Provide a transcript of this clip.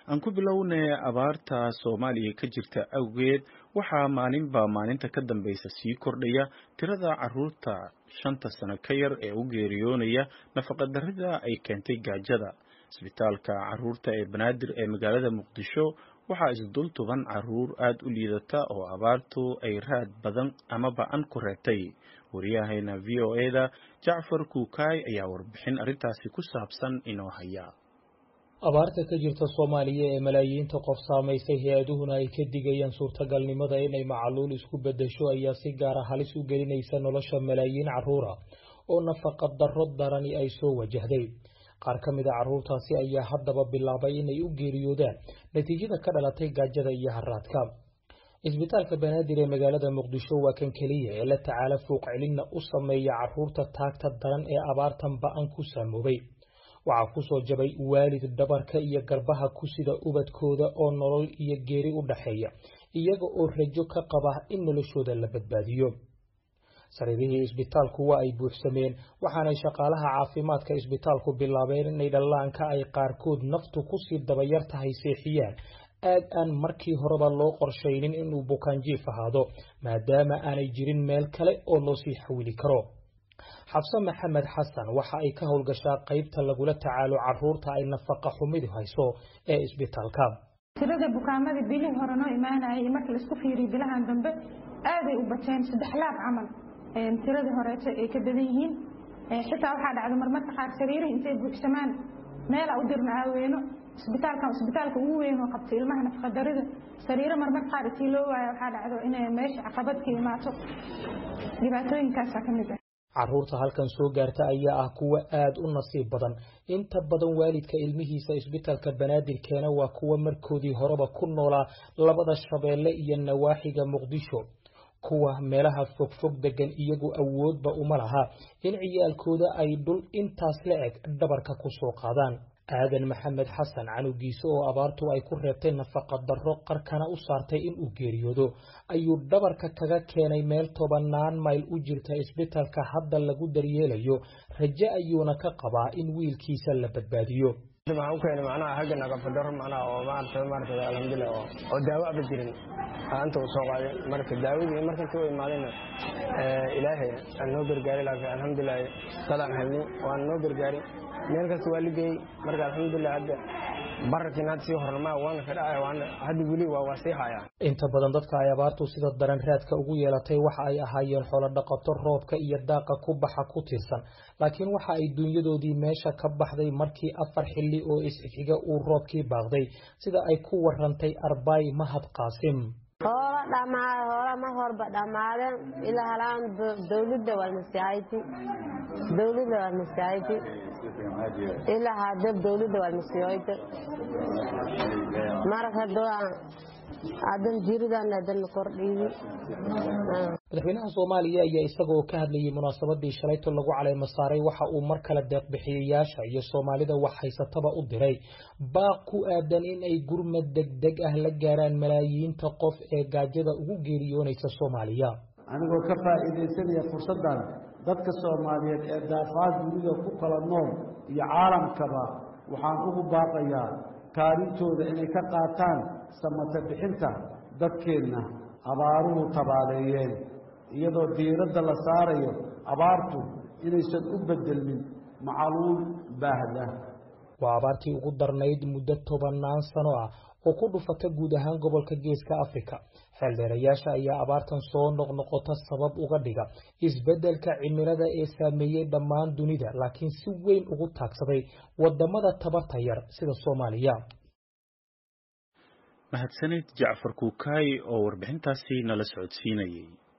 aan ku bilownay abaarta soomaaliya ka jirta awgeed waxaa maalinba maalinta ka dambaysa sii kordhaya tirada caruurta shanta sano ka yar ee u geeriyoonaya nafaqadarrida ay keentay gaajada isbitaalka caruurta ee banaadir ee magaalada muqdisho waxaa isdul tuban caruur aada u liidata oo abaartu ay raad badan ama ba-an ku reebtay wariyahayna v o e-da jacfar kuukaay ayaa warbixin arrintaasi ku saabsan inoo haya abaarta ka jirta soomaaliya ee malaayiinta qof saamaysay hay-aduhuna ay ka digayaan suurtagalnimada inay macaluul isku beddesho ayaa si gaara halis u gelinaysa nolosha malaayiin carruura oo nafaqa darro darani ay soo wajahday qaar ka mid a carruurtaasi ayaa haddaba bilaabay inay u geeriyoodaan natiijada ka dhalatay gaajada iyo haraadka isbitaalka banaadir ee magaalada muqdisho waa kan keliya ee la tacaala fuuq celinna u sameeya carruurta taagta daran ee abaartan ba-an ku saamoobay waxaa ku soo jabay waalid dhabarka iyo garbaha ku sida ubadkooda oo nolol iyo geeri u dhaxeeya iyaga oo rajo ka qaba in noloshooda la badbaadiyo sariirihii isbitaalku waa ay buuxsameen waxaanay shaqaalaha caafimaadka isbitaalku bilaabeen inay dhallaanka ay qaarkood naftu kusii dabayar tahay seexiyaan aad aan markii horeba loo qorshaynin inuu bukaanjiif ahaado maadaama aanay jirin meel kale oo loo sii xawili karo xabse maxamed xasan waxa ay ka howlgashaa qaybta lagula tacaalo caruurta ay nafaqa xumidu hayso ee isbitaalka tirada bukaamada bilihii hore noo imaanayay marka laisku fiiriyo bilahan dambe aaday u bateen saddex laab camal tiradii horeeto ay ka badan yihiin xitaa waxaa dhacda marmarka qaar sariirihi intay buuxsamaan meela u dirna aaweyno isbitaalkan isbitaalka ugu weyn oo qabta ilmaha nafaqadarida sariiro marmar qaar intii loo waaya waxaa dhacdo inay meesha caqabad ka imaato dhibaatooyinkaasaa ka mid ah carruurta halkan soo gaarta ayaa ah kuwa aada u nasiib badan inta badan waalidka ilmihiisa isbitaalka banaadir keena waa kuwa markoodii horeba ku noolaa labada shabeelle iyo nawaaxiga muqdisho kuwa meelaha fogfog degan iyagu awoodba uma laha in ciyaalkooda ay dhul intaas la eg dhabarka ku soo qaadaan aadan maxamed xasan canugiisa oo abaartu ay ku reebtay nafaqa darro qarkana u saartay inuu geeriyoodo ayuu dhabarka kaga keenay meel tobanaan mayl u jirta isbitaalka hadda lagu daryeelayo raje ayuuna ka qabaa in wiilkiisa la badbaadiyo waxaan u keenay macnaha xagga naqafadaro macnaha oo maarata maarata alxamdulilah oo oo daawo aba jirin anta uu soo qaaday marka daawadii marka intii u imaadayna ilaahay aan noo gargaaray laakiin alxamdulilah dadaan helnay waan noo gargaaray meel kasta waa ligeeyey marka alxamdulilah hadda bararkiin hadda sii hornama waana ka dhacaya waana hadda weli waa waa sii haya inta badan dadka ay abaartu sida daran raadka ugu yeelatay waxa ay ahaayeen xoolo dhaqato roobka iyo daaqa ku baxa ku tiirsan laakiin waxa ay dunyadoodii meesha ka baxday markii afar xilli oo isxiga uu roobkii baaqday sida ay ku warantay arbaay mahad qaasim hoola dhamaaday hoola ma horba dhammaadeen ilaa halaan dawladda waa masaajidi dawladda waa masaajidi ilaa hadda dawladda waa masaajidi marka doan adan jiridan adan kordhiyi madaxweynaha soomaaliya ayaa isagoo ka hadlayay munaasabadii shalayto lagu caleemo saaray waxa uu mar kale deeqbixiyayaasha iyo soomaalida wax haysataba u diray baaq ku aadan in ay gurmad degdeg ah la gaaraan malaayiinta qof ee gaajada ugu geeriyoonaysa soomaaliya anigoo ka faa'iidaysanaya fursaddan dadka soomaaliyeed ee daafaad dunida ku kala nool iyo caalamkaba waxaan ugu baaqayaa kaalintooda inay ka qaataan samata bixinta dadkeenna abaaruhu tabaaleeyeen iyadoo diiradda la saarayo abaartu inaysan u beddelmin macaluul baahda waa abaartii ugu darnayd muddo tobannaan sano ah oo ku dhufata guud ahaan gobolka geeska afrika xeeldheerayaasha ayaa abaartan soo noqnoqota sabab uga dhiga isbeddelka cimilada ee saameeyey dhammaan dunida laakiin si weyn ugu taagsaday wadamada tabarta yar sida soomaaliya mahadsanid jacfar kuukaay oo warbixintaasi nala socodsiinayay